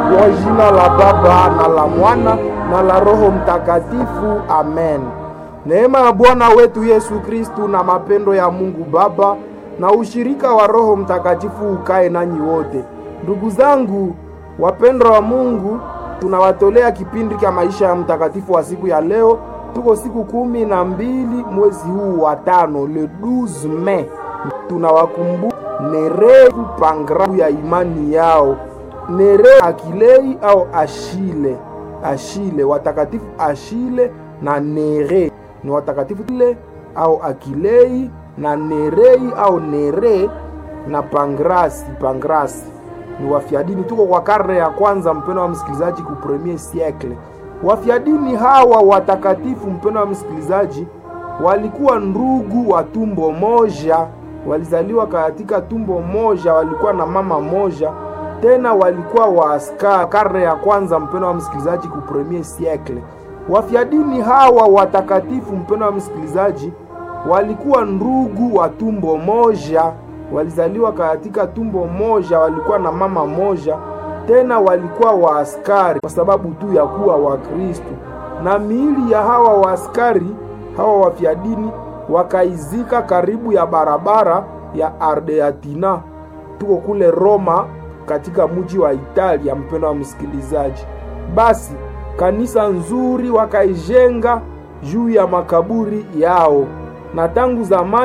Kwa jina la Baba na la Mwana na la Roho Mtakatifu, amen. Neema ya Bwana wetu Yesu Kristu na mapendo ya Mungu Baba na ushirika wa Roho Mtakatifu ukae nanyi wote. Ndugu zangu wapendwa wa Mungu, tunawatolea kipindi cha maisha ya mtakatifu wa siku ya leo. Tuko siku kumi na mbili mwezi huu wa tano, le 12 Mei. Tunawakumbuka Nereu pangrafu ya imani yao, Nereu Akilei au Ashile. Ashile, watakatifu Ashile na Nere ni watakatifu ile au Akilei na Nerei au Nere na Pangrasi. Pangrasi ni wafiadini. Tuko kwa karne ya kwanza, mpendo wa msikilizaji, ku premier siècle. Wafiadini hawa watakatifu, mpendo wa msikilizaji, walikuwa ndugu wa tumbo moja, walizaliwa katika tumbo moja, walikuwa na mama moja, tena walikuwa waaskari. Karne ya kwanza, mpendo wa msikilizaji, ku premier siècle. Wafiadini hawa watakatifu, mpendo wa msikilizaji, walikuwa ndugu wa tumbo moja walizaliwa katika tumbo moja, walikuwa na mama moja, tena walikuwa waaskari kwa sababu tu ya kuwa Wakristo. Na miili ya hawa waaskari hawa wafiadini wakaizika karibu ya barabara ya Ardeatina, tuko kule Roma, katika mji wa Italia. Mpendo wa msikilizaji, basi kanisa nzuri wakaijenga juu ya makaburi yao, na tangu zamani